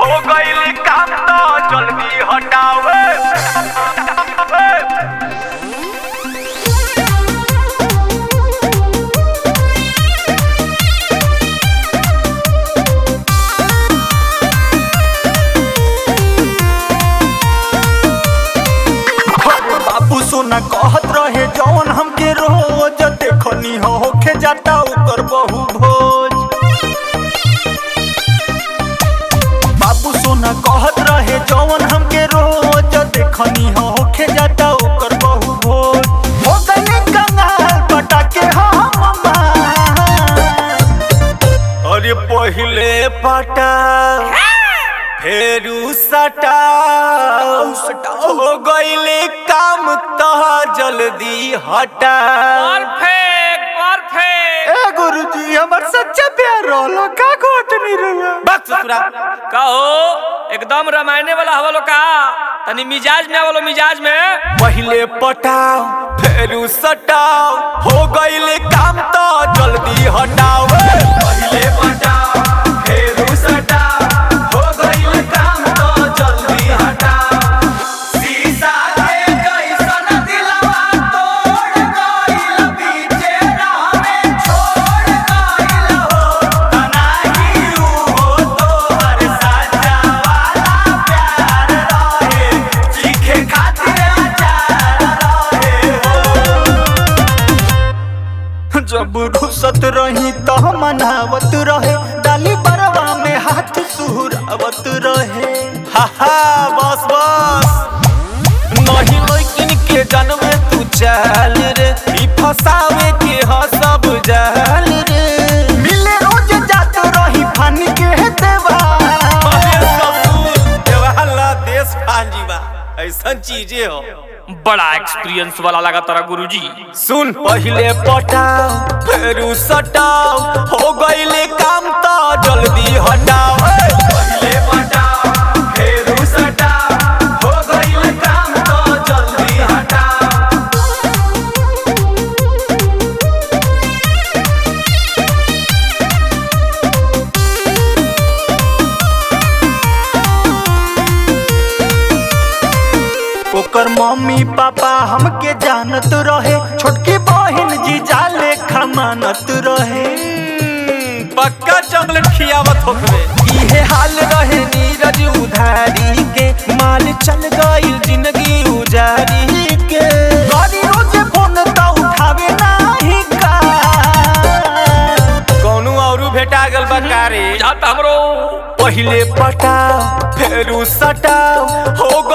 हो गईल काम तो जल्दी हटावे बाबू सोना कहत रहे जौन हमके रोज देखनी हो होखे जाता ओकर बहु भोज बाबू सोना कहत रहे जौन हमके रोज देखनी हो होखे जाता ओकर बहु भोज हो गए कंगाल पटाके हम अरे पहिले पटा फेरू सटा हो गईले काम तह जल्दी हटा परफेक्ट परफेक्ट ए गुरुजी हमर सच्चा प्यार रहलो का गोत नहीं रहा बस ससुरा कहो एकदम रामायणे वाला हवा लो का तनी मिजाज में आवलो मिजाज में पहिले पटाओ फेरू सटाओ हो गईले काम तो जल्दी हटाओ पहिले पटाओ फेरू सटाओ हो गईले काम तो जल्दी हटाओ शीशा के जैसन दिलवा तोड़ गईल बीचे राह में छोड़ गईल हो तनाही हो तोहर साचा वाला प्यार रहे चीखे खातिर आचार रहे जब रुसत रही तो मनावत रहे डाली बरवा में हाथ सुहरावत रहे हा हा बस बस नहीं लेकिन के जनमे तू चल रे ई फसावे के ह सब जाल रे मिले रोज जात रही फानी के देवा अरे ससुर देवाला देश फांजी बा ऐसन चीजें हो बड़ा एक्सपीरियंस वाला लगा तारा गुरुजी सुन पहिले पटाओ फेरू सटाओ हो गईले काम तो जल्दी हटाओ पहिले पटाओ फेरू सटाओ हो गईले काम तो जल्दी हटाओ ओकर मम्मी पापा हमके जानत रहे छोटकी बहिन जीजा लेखा मानत रहे पक्का चॉकलेट खियावत होखबे इहे हाल रहे नीरज उधारी के माल चल गई जिंदगी उजारी के गाड़ी रोज फोन तो उठावे नाही का कौनो औरू भेटा गल बकारे जाता हमरो पहिले पटाओ फेरू सटाओ हो